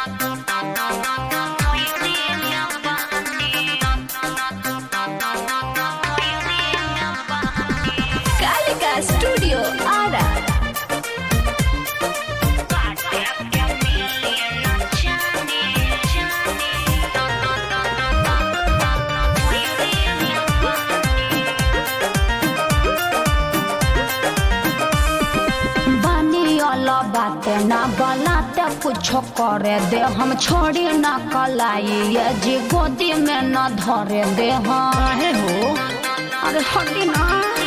Kalika studio Ara बानी वाला बाते ना बलाते कुछ करे दे हम छोड़ी ना कलाई ये जी गोदी में न धरे दे हम काहे हो अरे हटी ना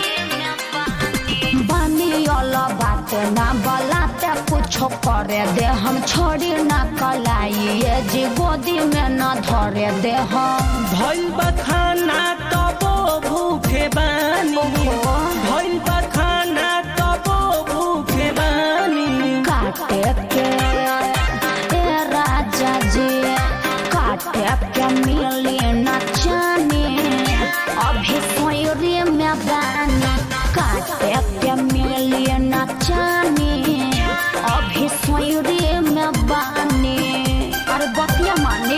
बानी वाला बाते ना बलाते कुछ करे दे हम छोड़ी ना कलाई ये जी गोदी में न धरे दे हम भइल बा खाना तबो भूखे बानी भइल बा खाना तबो भूखे बानी काटे के ए राजा जी काटे के मिली न जाने अभी सोयरे में बानी काटे के मिली न जाने अभी सोयरे में बानी अरे बतिया माने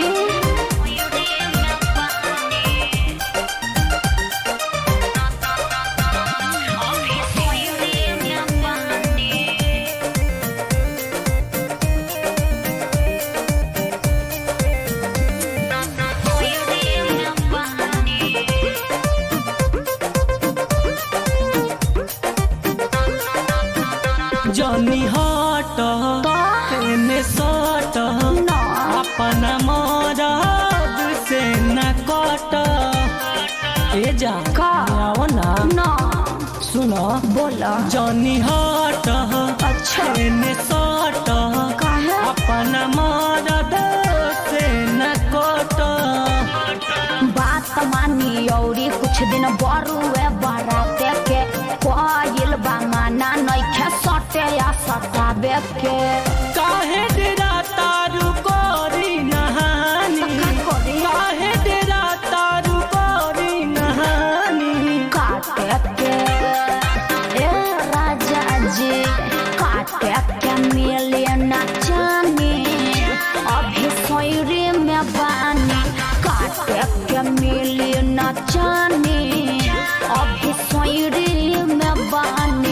जनी हट तेने सट ना। अपना मरद से न कट ए जा का? आओ ना ना सुनो बोला जनी हट अच्छा तेने सट काहे? अपना मरद से न कट बात मानी औरी कुछ दिन बरुए बराते के कोयल बामाना नइखे सटे या सताबे के काहे डेरा तारू कोरी नहानी का करी? काहे डेरा तारू कोरी नहानी काटे के ए राजा जी काटे के मिले न जाने अभी सोयरे में बानी काटे के मिले न जाने अभी सोयरे में बानी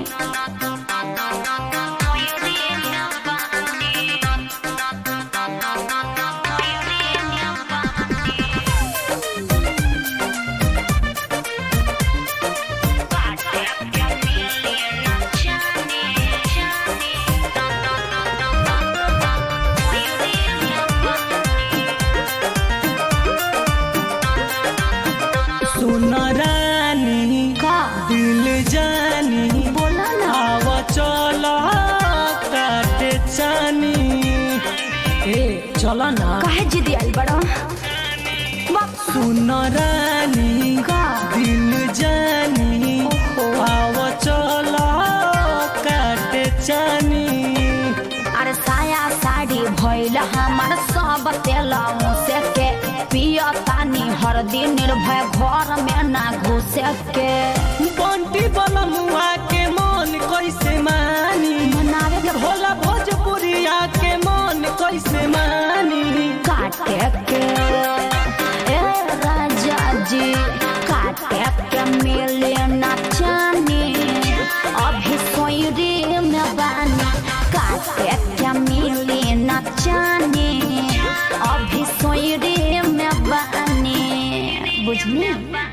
सुन रानी का दिल जानी बोला ना आव चल काटे चानी ए चल ना काहे जिदी आइल बड़ा बाप सुन रानी का? दिल जानी ओहो। आव चल काटे चानी अरे साया साड़ी भइल हमर सब तेल मुसे के पिया तानी हर दिन निर्भय घर में ना घुसे के बंटी बलमुआ के मन कैसे मानी मनावे के भोला भोजपुरिया के मन कैसे मानी काटे के ए राजा जी काटे के मिले ना जाने अभी सोयरे में बानी काटे के मिले ना जाने अभी सोयरे में बानी बुझनी